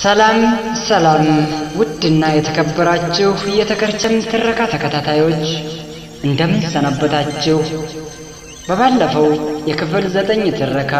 ሰላም ሰላም ውድና የተከበራችሁ የተከርቸም ትረካ ተከታታዮች እንደምን ሰነበታችሁ? በባለፈው የክፍል ዘጠኝ ትረካ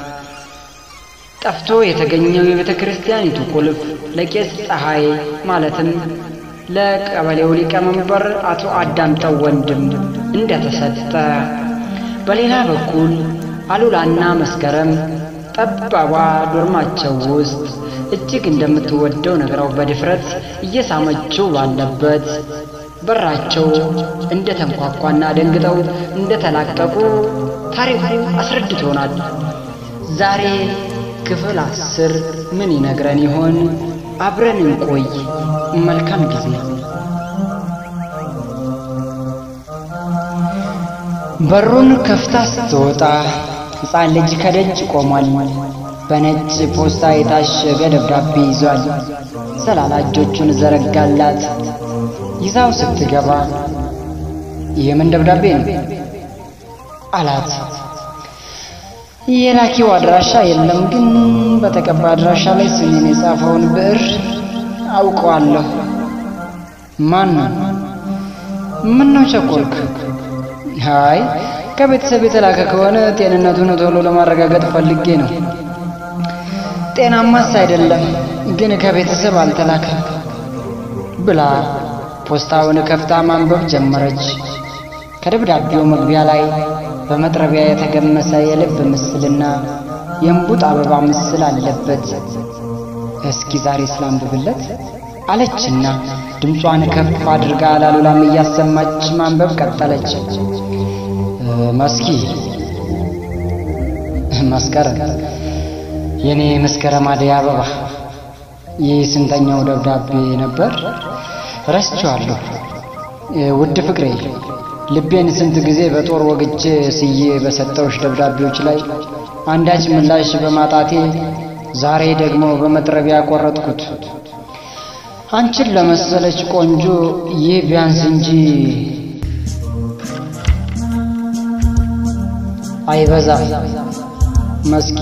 ጠፍቶ የተገኘው የቤተ ክርስቲያኒቱ ቁልፍ ለቄስ ፀሐይ ማለትም ለቀበሌው ሊቀመንበር አቶ አዳምጠው ወንድም እንደተሰጠ፣ በሌላ በኩል አሉላና መስከረም ጠባቧ ዶርማቸው ውስጥ እጅግ እንደምትወደው ነግረው በድፍረት እየሳመችው ባለበት በራቸው እንደ ተንኳኳና ደንግጠው እንደ ተላቀቁ ታሪኩ አስረድቶናል። ዛሬ ክፍል አስር ምን ይነግረን ይሆን? አብረን እንቆይ። መልካም ጊዜ። በሩን ከፍታ ስትወጣ ሕፃን ልጅ ከደጅ ቆሟል። በነጭ ፖስታ የታሸገ ደብዳቤ ይዟል። ሰላላ እጆቹን ዘረጋላት። ይዛው ስትገባ የምን ደብዳቤ ነው አላት። የላኪው አድራሻ የለም፣ ግን በተቀባ አድራሻ ላይ ስሜን የጻፈውን ብዕር አውቀዋለሁ። ማን ነው? ምን ነው ቸኮልክ? አይ ከቤተሰብ የተላከ ከሆነ ጤንነቱን ቶሎ ለማረጋገጥ ፈልጌ ነው። ጤናማስ አይደለም፣ ግን ከቤተሰብ አልተላከም ብላ ፖስታውን ከፍታ ማንበብ ጀመረች። ከደብዳቤው መግቢያ ላይ በመጥረቢያ የተገመሰ የልብ ምስልና የእንቡጥ አበባ ምስል አለበት። እስኪ ዛሬ ስላንብብለት አለችና ድምጿን ከፍ አድርጋ ላሉላም እያሰማች ማንበብ ቀጠለች። መስኪ መስከረም የኔ መስከረም አደይ አበባ ይህ ስንተኛው ደብዳቤ ነበር? ረስቼዋለሁ። ውድ ፍቅሬ ልቤን ስንት ጊዜ በጦር ወግቼ ስዬ በሰጠውሽ ደብዳቤዎች ላይ አንዳች ምላሽ በማጣቴ ዛሬ ደግሞ በመጥረቢያ ቆረጥኩት። አንቺን ለመሰለች ቆንጆ ይህ ቢያንስ እንጂ አይበዛም። መስኪ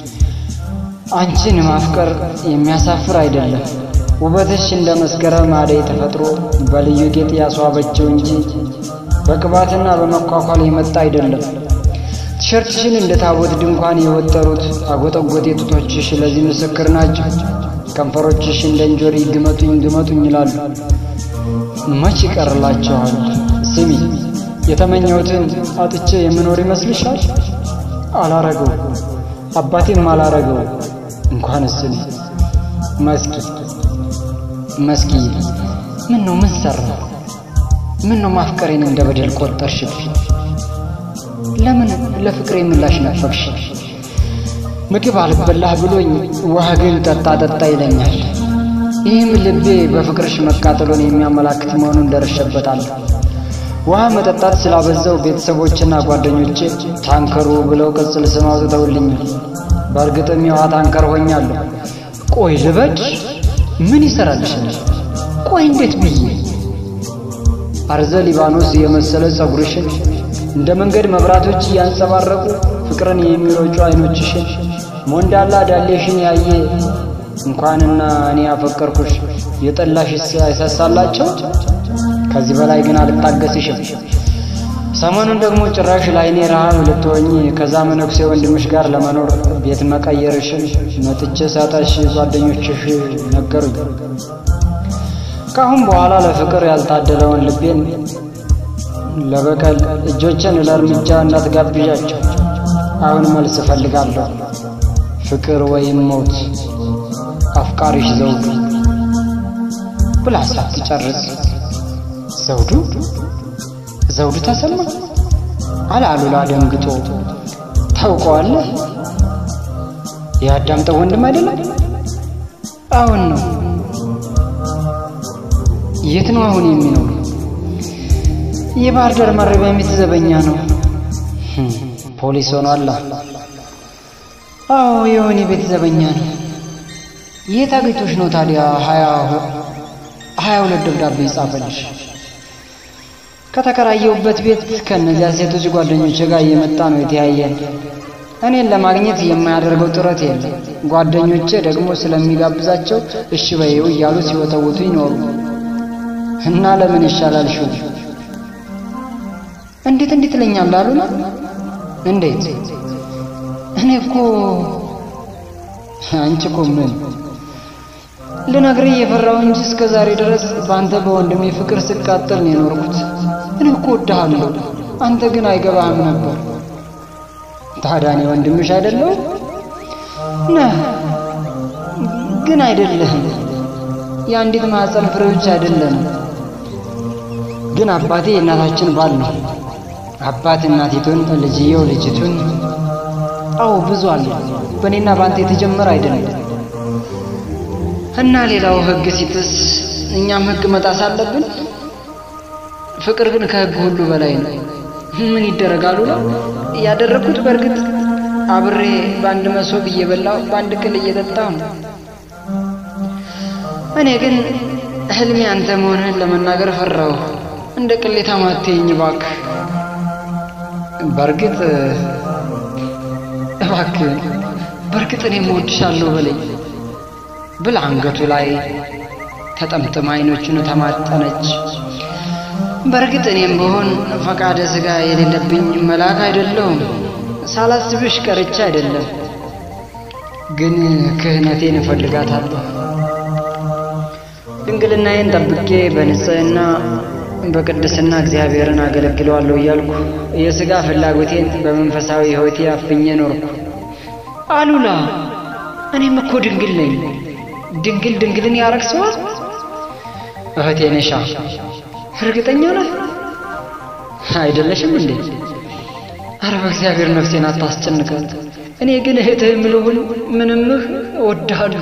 አንቺን ማፍቀር የሚያሳፍር አይደለም። ውበትሽ እንደ መስከረም አደይ ተፈጥሮ በልዩ ጌጥ ያስዋበችው እንጂ በቅባትና በመኳኳል የመጣ አይደለም። ቲሸርትሽን እንደ ታቦት ድንኳን የወጠሩት አጎጠጎጤ ጡቶችሽ ለዚህ ምስክር ናቸው። ከንፈሮችሽ እንደ እንጆሪ ግመጡኝ ግመጡኝ ይላሉ። መች ይቀርላቸዋል? ስሚ፣ የተመኘሁትን አጥቼ የምኖር ይመስልሻል? አላረገው፣ አባቴም አላረገው። እንኳንስ እኔ መስኪ መስኪ ምን ነው ምን ሰራ? ምን ነው ማፍቀሬን እንደ በደል ቆጠርሽብኝ? ለምን ለፍቅሬ ምላሽ ነፈግሽ? ምግብ አልበላህ ብሎኝ ውሃ ግን ጠጣ ጠጣ ይለኛል። ይህም ልቤ በፍቅርሽ መቃጠሎን የሚያመላክት መሆኑን ደርሼበታለሁ። ውሃ መጠጣት ስላበዛው ቤተሰቦችና ጓደኞቼ ታንከሩ ብለው ቅጽል ስም አውጥተውልኛል። በእርግጥም የውሃ ታንከር ሆኛለሁ። ቆይ ልበድ ምን ይሰራልሻል? ቆይ እንዴት ብዬ አርዘ ሊባኖስ የመሰለ ጸጉርሽን እንደ መንገድ መብራቶች እያንጸባረቁ ፍቅርን የሚረጩ አይኖችሽን ሞንዳላ ዳሌሽን ያየ እንኳንና እኔ ያፈቀርኩሽ የጠላሽስ አይሳሳላቸው። ከዚህ በላይ ግን አልታገስሽም። ሰሞኑን ደግሞ ጭራሽ ለአይኔ ረሃብ ልትሆኝ ከዛ መነኩሴ ወንድምሽ ጋር ለመኖር ቤት መቀየርሽን መጥቼ ሳጣሽ ጓደኞችሽ ነገሩኝ። ከአሁን በኋላ ለፍቅር ያልታደለውን ልቤን ለበቀል እጆችን ለእርምጃ እንዳትጋብዣቸው። አሁን መልስ እፈልጋለሁ። ፍቅር ወይም ሞት። አፍቃሪሽ ዘውዱ ብላ ሳትጨርስ ዘውዱ ዘውዱ ተሰማ አለ አሉላ ደንግጦ። ታውቀዋለህ? የአዳምጠው ወንድም አይደለም? አሁን ነው። የት ነው አሁን የሚኖሩ? የባህር ዳር ማረሚያ ቤት ዘበኛ ነው። ፖሊስ ሆኗል። አዎ የሆነ ቤት ዘበኛ ነው። የት አግኝቶሽ ነው ታዲያ ሀያ ሀያ ሁለት ደብዳቤ ይጻፈልሽ? ከተከራየሁበት ቤት ከእነዚያ ሴቶች ጓደኞች ጋር እየመጣ ነው የተያየን። እኔን ለማግኘት የማያደርገው ጥረት የለም። ጓደኞቼ ደግሞ ስለሚጋብዛቸው እሺ በይው እያሉ ሲወተውቱ ይኖሩ እና ለምን ይሻላል ሹ እንዴት እንዴት ትለኛለህ አሉና እንዴት እኔ እኮ አንቺ እኮ ምን ልነግርህ እየፈራሁ እንጂ እስከ ዛሬ ድረስ በአንተ በወንድሜ ፍቅር ስቃጠል ነው የኖርኩት። እኔ እኮ እወድሃለሁ፣ አንተ ግን አይገባህም ነበር። ታዲያ እኔ ወንድምሽ አይደለሁም? ነህ፣ ግን አይደለህም። የአንዲት ማኅፀን ፍሬዎች አይደለንም። ግን አባቴ የእናታችን ባል ነው። አባት እናቲቱን፣ ልጅየው ልጅቱን። አዎ ብዙ አለ። በእኔና በአንተ የተጀመረ አይደለም። እና ሌላው ሕግ ሲጥስ እኛም ሕግ መጣስ አለብን። ፍቅር ግን ከሕግ ሁሉ በላይ ነው። ምን ይደረጋሉ ነው ያደረግኩት። በእርግጥ አብሬ በአንድ መሶብ እየበላሁ በአንድ ቅል እየጠጣሁ ነው። እኔ ግን ህልሜ አንተ መሆንህን ለመናገር ፈራሁ። እንደ ቅሌታ ማትይኝ እባክህ። በእርግጥ እባክህ በእርግጥ እኔም እወድሻለሁ በለኝ ብል አንገቱ ላይ ተጠምጥማ አይኖቹን ተማጠነች። በእርግጥ እኔም ብሆን ፈቃደ ሥጋ የሌለብኝ መልአክ አይደለሁም። ሳላስብሽ ቀርቼ አይደለም፣ ግን ክህነቴን እፈልጋታለሁ። ድንግልናዬን ጠብቄ በንጽሕና በቅድስና እግዚአብሔርን አገለግለዋለሁ እያልኩ የሥጋ ፍላጎቴን በመንፈሳዊ ሕይወቴ አፍኜ ኖርኩ። አሉላ እኔም እኮ ድንግል ነኝ። ድንግል ድንግልን ያረክሰዋል። እህቴ ነሻ እርግጠኛ ነህ? አይደለሽም እንዴ? አረ በእግዚአብሔር ነፍሴን አታስጨንቃት። እኔ ግን እህትህ ምልሁን ምንምህ እወድሃለሁ።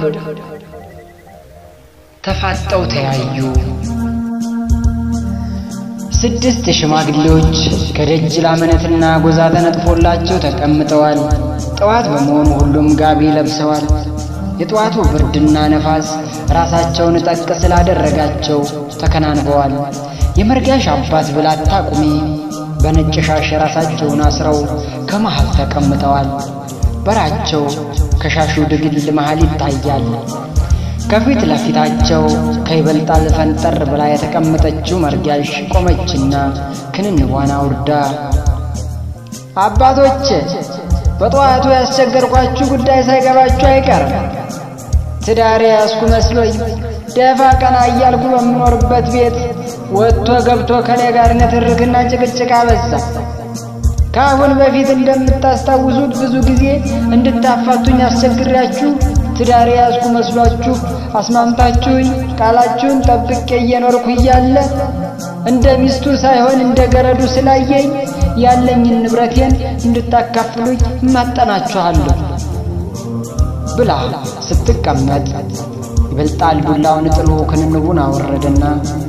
ተፋጠው ተያዩ። ስድስት ሽማግሌዎች ከደጅ ላመነትና ጎዛ ተነጥፎላቸው ተቀምጠዋል። ጠዋት በመሆኑ ሁሉም ጋቢ ለብሰዋል። የጠዋቱ ብርድና ነፋስ ራሳቸውን ጠቅ ስላደረጋቸው ተከናንበዋል። የመርጋሽ አባት ብላታ ቁሜ በነጭ ሻሽ ራሳቸውን አስረው ከመሃል ተቀምጠዋል። በራቸው ከሻሹ ድግል መሃል ይታያል። ከፊት ለፊታቸው ከይበልጣል ፈንጠር ብላ የተቀመጠችው መርጋሽ ቆመችና ክንንቧን አውርዳ አባቶች በጠዋቱ ያስቸገርኳችሁ ጉዳይ ሳይገባችሁ አይቀርም። ትዳሬ ያስኩ መስሎኝ ደፋ ቀና እያልኩ በምኖርበት ቤት ወጥቶ ገብቶ ከኔ ጋር ንትርክና ጭቅጭቅ አበዛ። ከአሁን በፊት እንደምታስታውሱት ብዙ ጊዜ እንድታፋቱኝ አስቸግሬያችሁ ትዳሬ ያስኩ መስሏችሁ አስማምታችሁኝ ቃላችሁን ጠብቄ እየኖርኩ እያለ እንደ ሚስቱ ሳይሆን እንደ ገረዱ ስላየኝ ያለኝን ንብረቴን እንድታካፍሉኝ እማጠናችኋለሁ ብላ ስትቀመጥ ይበልጣል ዱላውን ጥሎ ክንንቡን አወረደና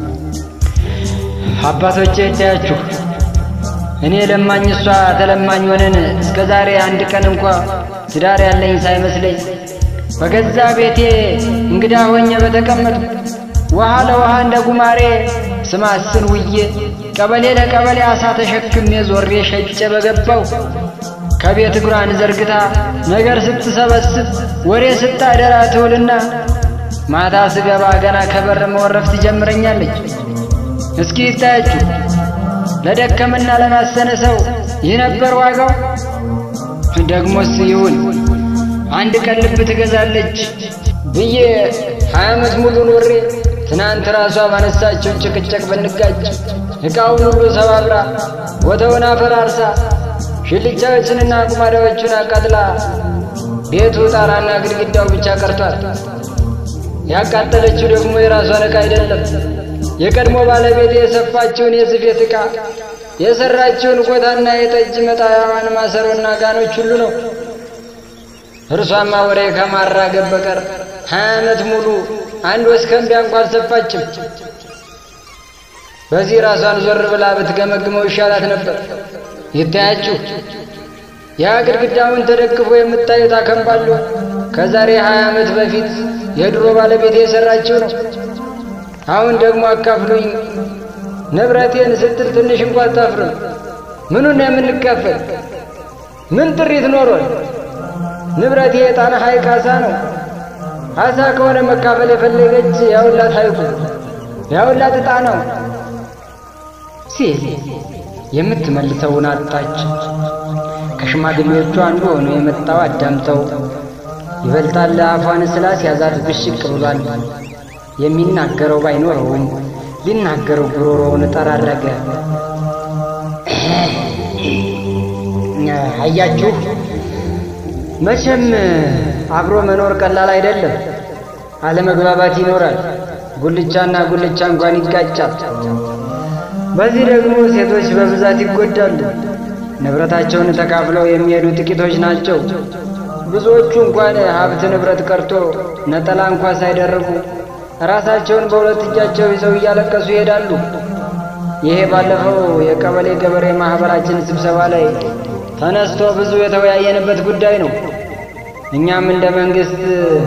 አባቶቼ እታያችሁ እኔ ለማኝ እሷ ተለማኝ ሆነን እስከ ዛሬ አንድ ቀን እንኳ ትዳር ያለኝ ሳይመስለኝ በገዛ ቤቴ እንግዳ ሆኜ በተቀመጥኩ ውሃ ለውሃ እንደ ጉማሬ ስማስን ውዬ ቀበሌ ለቀበሌ አሳ ተሸክሜ ዞሬ ሸጬ በገባው ከቤት እግሯን ዘርግታ ነገር ስትሰበስብ ወሬ ስታደራ ትውልና ማታ ስገባ ገና ከበር መወረፍ ትጀምረኛለች። እስኪ ይታያችሁ ለደከምና ለማሰነ ሰው ይህ ነበር ዋጋው። ደግሞስ ይሁን አንድ ቀን ልብ ትገዛለች ብዬ ሀያ ዓመት ሙሉ ኖሬ ትናንት ራሷ ባነሳችው ጭቅጭቅ ብንጋጭ ዕቃውን ሁሉ ሰባብራ ቦታውን አፈራርሳ ሽልቻዎችንና ቁማዳዎቹን አቃጥላ ቤቱ ጣራና ግድግዳው ብቻ ቀርቷል። ያቃጠለችው ደግሞ የራሷን ዕቃ አይደለም፣ የቀድሞ ባለቤት የሰፋችውን የስፌት ዕቃ የሰራችውን ኮታና የጠጅ መጣያዋን ማሰሮና ጋኖች ሁሉ ነው። እርሷማ ወሬ ከማራገብ በቀር ሀያ ዓመት ሙሉ አንድ ወስከንቢያ እንኳ አልሰፋችም። በዚህ ራሷን ዞር ብላ ብትገመግመው ይሻላት ነበር። ይታያችሁ ያ ግድግዳውን ተደግፎ የምታዩት አከምባሎ ከዛሬ ሀያ ዓመት በፊት የድሮ ባለቤት የሰራችው ነው። አሁን ደግሞ አካፍሉኝ ንብረቴን ስትል ትንሽ እንኳ አታፍርም። ምኑን ነው የምንካፈል? ምን ጥሪት ኖሮን? ንብረቴ የጣና ሐይቅ አሳ ነው። አሳ ከሆነ መካፈል የፈለገች ያውላት ሐይቁ ያውላት ዕጣ ነው ሲል የምትመልሰውን አጣች። ከሽማግሌዎቹ አንዱ ሆኖ የመጣው አዳምጠው ይበልጣል አፏን ስላስያዛት ብሽቅ ብሏል። የሚናገረው ባይኖረውም ሊናገረው ጉሮሮውን ጠራረገ። አያችሁ፣ መቼም አብሮ መኖር ቀላል አይደለም። አለመግባባት ይኖራል። ጉልቻና ጉልቻ እንኳን ይጋጫል። በዚህ ደግሞ ሴቶች በብዛት ይጎዳሉ። ንብረታቸውን ተካፍለው የሚሄዱ ጥቂቶች ናቸው። ብዙዎቹ እንኳን ሀብት ንብረት ቀርቶ ነጠላ እንኳ ሳይደርቡ ራሳቸውን በሁለት እጃቸው ይዘው እያለቀሱ ይሄዳሉ። ይሄ ባለፈው የቀበሌ ገበሬ ማኅበራችን ስብሰባ ላይ ተነስቶ ብዙ የተወያየንበት ጉዳይ ነው። እኛም እንደ መንግሥት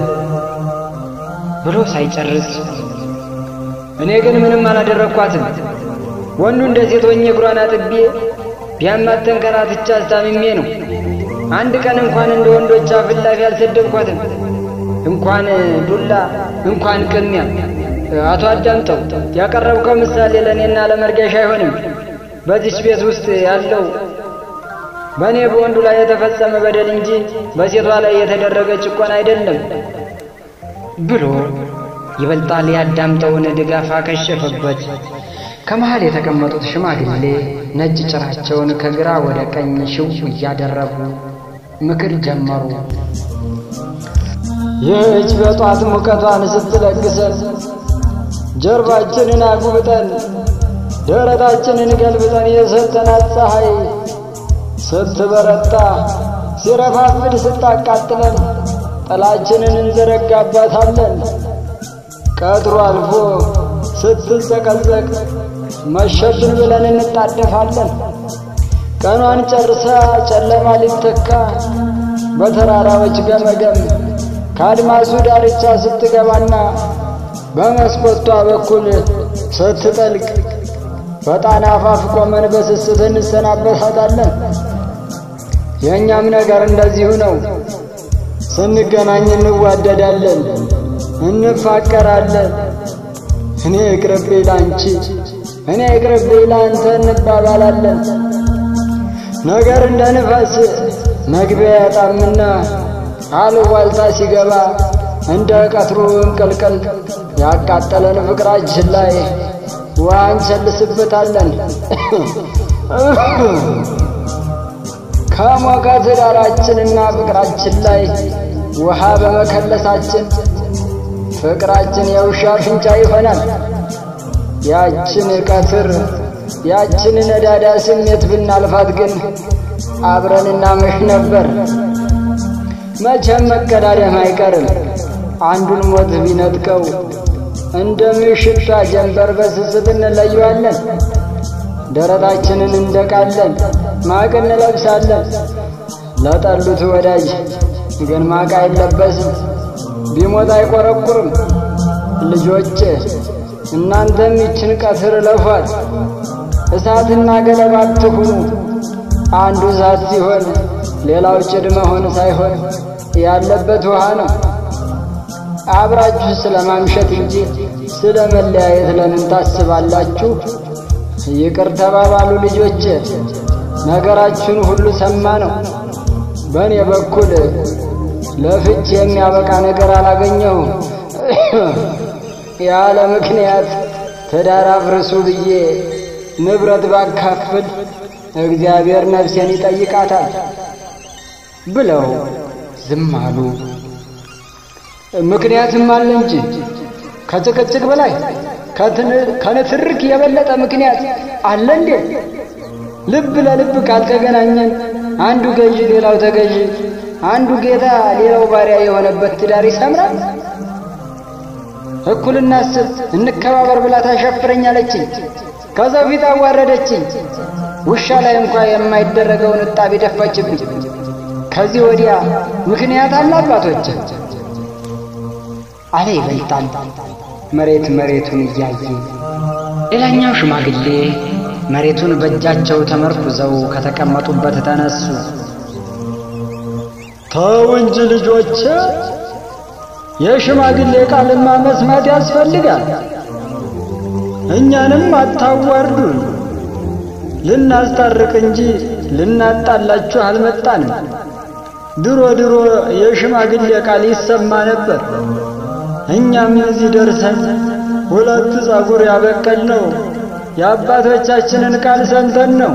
ብሎ ሳይጨርስ እኔ ግን ምንም አላደረግኳትም። ወንዱ እንደ ሴት ሆኜ እግሯን አጥቤ ቢያማት ተንከራትቼ አስታምሜ ነው። አንድ ቀን እንኳን እንደ ወንዶች አፍላፊ አልሰደብኳትም። እንኳን ዱላ እንኳን ቅሚያ። አቶ አዳምጠው ያቀረብከው ምሳሌ ለእኔና ለመርገሻ አይሆንም። በዚች ቤት ውስጥ ያለው በእኔ በወንዱ ላይ የተፈጸመ በደል እንጂ በሴቷ ላይ የተደረገ ጭቆና አይደለም ብሎ ይበልጣል ያዳምጠውን ድጋፍ አከሸፈበት። ከመሃል የተቀመጡት ሽማግሌ ነጭ ጭራቸውን ከግራ ወደ ቀኝ ሽው እያደረጉ ምክር ጀመሩ። ይህች በጧት ሙቀቷን ስትለግሰን ጀርባችንን አጉብጠን ደረታችንን ገልብጠን የሰጠናት ፀሐይ ስትበረታ ሲረፋፍድ ስታቃጥለን ጥላችንን እንዘረጋባታለን። ቀጥሮ አልፎ ስትዘቀዘቅ መሸብን ብለን እንጣደፋለን። ቀኗን ጨርሳ ጨለማ ሊተካ በተራራዎች ገመገም ከአድማሱ ዳርቻ ስትገባና በመስኮቷ በኩል ስትጠልቅ በጣና አፋፍ ቆመን በስስት እንሰናበታታለን። የእኛም ነገር እንደዚሁ ነው። ስንገናኝ እንዋደዳለን፣ እንፋቀራለን። እኔ ይቅርብኝ ላንቺ፣ እኔ ይቅርብኝ ላንተ እንባባላለን። ነገር እንደ ንፋስ መግቢያ ያጣምና አሉባልታ ሲገባ እንደ ቀትሩ እንቅልቅል ያቃጠለን ፍቅራችን ላይ ውሃ እንቸልስበታለን። ከሞቀ ትዳራችንና ፍቅራችን ላይ ውሃ በመከለሳችን ፍቅራችን የውሻ አፍንጫ ይሆናል። ያችን ቀትር ያችን ነዳዳ ስሜት ብናልፋት ግን አብረን እናመሽ ነበር። መቼም መቀዳደም አይቀርም። አንዱን ሞት ቢነጥቀው እንደ ምሽታ ጀንበር በስስት እንለየዋለን። ደረታችንን እንደቃለን፣ ማቅ እንለብሳለን። ለጠሉት ወዳጅ ግን ማቅ አይለበስም፣ ቢሞት አይቆረቁርም። ልጆቼ እናንተም ይችን ቀትር እለፏት። እሳትና ገለባ አትሁኑ። አንዱ እሳት ሲሆን ሌላው ጭድ መሆን ሳይሆን ያለበት ውሃ ነው። አብራችሁ ስለ ማምሸት እንጂ ስለ መለያየት ለምን ታስባላችሁ? ይቅር ተባባሉ ልጆቼ። ነገራችሁን ሁሉ ሰማ ነው። በእኔ በኩል ለፍች የሚያበቃ ነገር አላገኘሁም። ያለ ምክንያት ትዳር አፍርሱ ብዬ ንብረት ባካፍል እግዚአብሔር ነፍሴን ይጠይቃታል ብለው ዝም አሉ። ምክንያትም አለ እንጂ ከጭቅጭቅ በላይ ከንትርክ የበለጠ ምክንያት አለ እንዴ? ልብ ለልብ ካልተገናኘን አንዱ ገዢ ሌላው ተገዢ፣ አንዱ ጌታ ሌላው ባሪያ የሆነበት ትዳር ይሰምራል? እኩል እናስብ፣ እንከባበር ብላ ታሸፍረኛለችኝ። ከዛው ፊት አዋረደችኝ። ውሻ ላይ እንኳ የማይደረገውን እጣቢ ደፋችብኝ። ከዚህ ወዲያ ምክንያት አለ አባቶች አለ ይበልጣል መሬት መሬቱን እያየ። ሌላኛው ሽማግሌ መሬቱን በእጃቸው ተመርኩዘው ከተቀመጡበት ተነሱ። ተው እንጂ ልጆቼ፣ የሽማግሌ ቃልማ መስማት ያስፈልጋል። እኛንም አታዋርዱን። ልናስታርቅ እንጂ ልናጣላችሁ አልመጣንም። ድሮ ድሮ የሽማግሌ ቃል ይሰማ ነበር። እኛም እዚህ ደርሰን ሁለት ጸጉር ያበቀልነው የአባቶቻችንን ቃል ሰምተን ነው።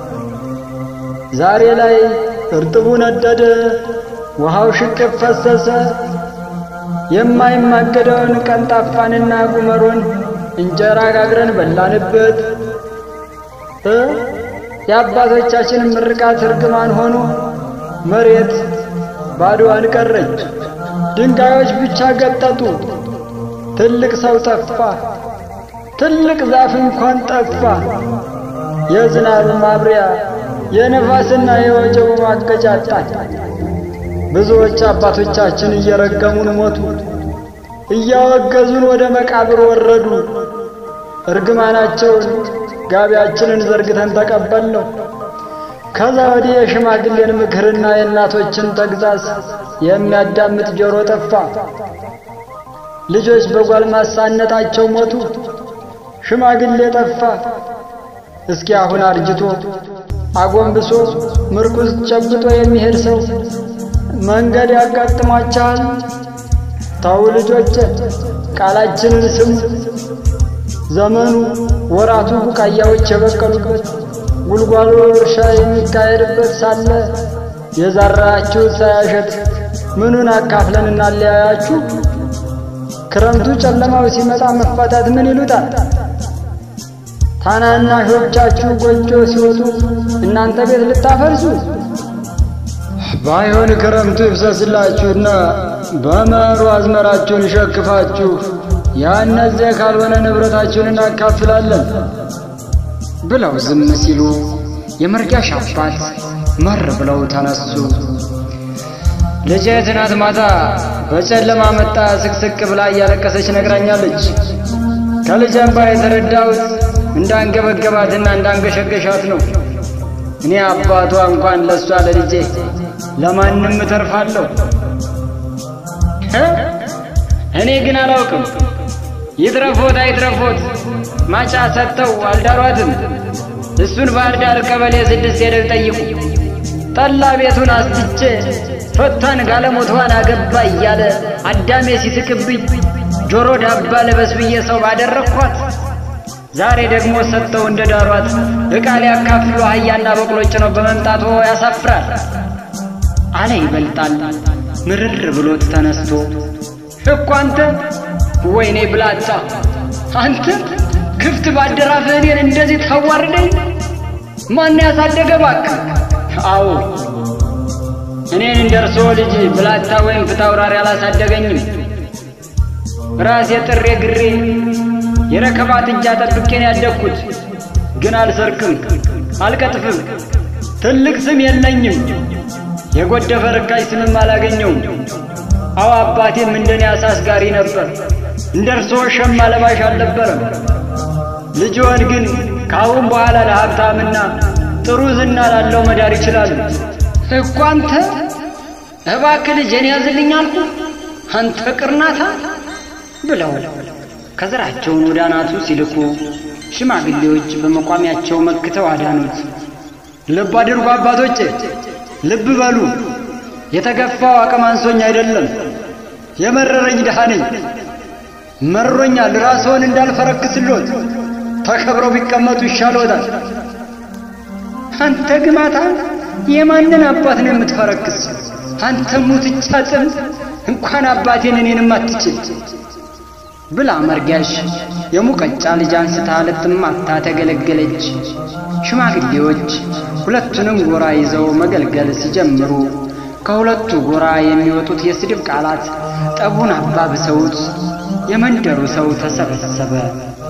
ዛሬ ላይ እርጥቡ ነደደ፣ ውሃው ሽቅብ ፈሰሰ። የማይማገደውን ቀንጣፋንና ጉመሮን እንጀራ ጋግረን በላንበት። የአባቶቻችን ምርቃት እርግማን ሆኖ መሬት ባዶዋን ቀረች። ድንጋዮች ብቻ ገጠጡ። ትልቅ ሰው ጠፋ። ትልቅ ዛፍ እንኳን ጠፋ። የዝናብ ማብሪያ የነፋስና የወጀቡ ማቀጫጣል። ብዙዎች አባቶቻችን እየረገሙን ሞቱ። እያወገዙን ወደ መቃብር ወረዱ። እርግማናቸውን ጋቢያችንን ዘርግተን ተቀበልነው። ከዛ ወዲህ የሽማግሌን ምክርና የእናቶችን ተግዛዝ የሚያዳምጥ ጆሮ ጠፋ። ልጆች በጓልማሳነታቸው ሞቱ። ሽማግሌ ጠፋ። እስኪ አሁን አርጅቶ አጎንብሶ ምርኩዝ ጨብጦ የሚሄድ ሰው መንገድ ያጋጥሟቸዋል። ተው ልጆች፣ ቃላችንን ስሙ። ዘመኑ ወራቱ ቡቃያዎች የበቀሉበት ጉልጓሎ እርሻ የሚካሄድበት ሳለ የዘራችሁት ሳያሸት ምኑን አካፍለን እናለያያችሁ? ክረምቱ ጨለማው ሲመጣ መፋታት ምን ይሉታል? ታናናሾቻችሁ ጎጆ ሲወጡ እናንተ ቤት ልታፈርሱ። ባይሆን ክረምቱ ይፍሰስላችሁና በመኸሩ አዝመራችሁን ሸክፋችሁ ያነዚያ ካልሆነ ንብረታችሁን እናካፍላለን ብለው ዝም ሲሉ የመርጋሽ አባት መር ብለው ተነሱ። ልጄ ትናንት ማታ በጨለማ መጣ ስቅስቅ ብላ እያለቀሰች ነግራኛለች። ከልጅ እንባ የተረዳሁት እንዳንገበገባትና እንዳንገሸገሻት ነው። እኔ አባቷ እንኳን ለእሷ ለልጄ ለማንም እተርፋለሁ። እኔ ግን አላውቅም። ይትረፎት አይትረፎት ማጫ ሰጥተው አልዳሯትም። እሱን ባህር ዳር ቀበሌ ስድስት ሄደው ጠይቁ። ጠላ ቤቱን አስትቼ ፈቷን ጋለሞቷን አገባ እያለ አዳሜ ሲስቅብኝ ጆሮ ዳባ ለበስ ብዬ ሰው ባደረግኳት ዛሬ ደግሞ ሰጥተው እንደ ዳሯት ዕቃ ሊያካፍሉ አህያና በቅሎ ጭነው በመምጣቶ ያሳፍራል አለ ይበልጣል ምርር ብሎት ተነስቶ እኮ አንተ ወይኔ ብላታ አንተ ክፍት ባደራፍህ እኔን እንደዚህ ታዋርደኝ ማን ያሳደገ እባክህ አዎ እኔን እንደ እርስዎ ልጅ ብላታ ወይም ፍታውራሪ አላሳደገኝም ራሴ ጥሬ ግሬ የረከባት እጃ ጠብቄን ያደግኩት ግን አልሰርቅም አልቀጥፍም ትልቅ ስም የለኝም የጎደፈ ርካሽ ስምም አላገኘውም አዎ አባቴም እንደኔ አሳስጋሪ ነበር እንደ እርስዎ ሸማ ለባሽ አልነበረም ልጅዎን ግን ከአሁን በኋላ ለሀብታምና ጥሩ ዝና ላለው መዳር ይችላሉ እኮ አንተ እባክህ ልጄን ያዝልኝ አልኩ አንተ ቅርናታ ብለው ከዘራቸውን ወደ አናቱ ሲልኩ ሽማግሌዎች በመቋሚያቸው መክተው አዳኑት። ልብ አድርጉ አባቶቼ፣ ልብ በሉ። የተገፋው አቅም አንሶኝ አይደለም፣ የመረረኝ ድሃ ነኝ። መሮኛል። ራስዎን እንዳልፈረክስሎት ተከብረው ቢቀመጡ ይሻልዎታል። አንተ ግማታ የማንን አባት ነው የምትፈረክስ? አንተ ሙትቻ ጽም እንኳን አባቴን እኔንም አትችል ብላ መርጋሽ የሙቀጫ ልጅ አንስታ ልትማታ ተገለገለች። ሽማግሌዎች ሁለቱንም ጎራ ይዘው መገልገል ሲጀምሩ ከሁለቱ ጎራ የሚወጡት የስድብ ቃላት ጠቡን አባብሰውት የመንደሩ ሰው ተሰበሰበ።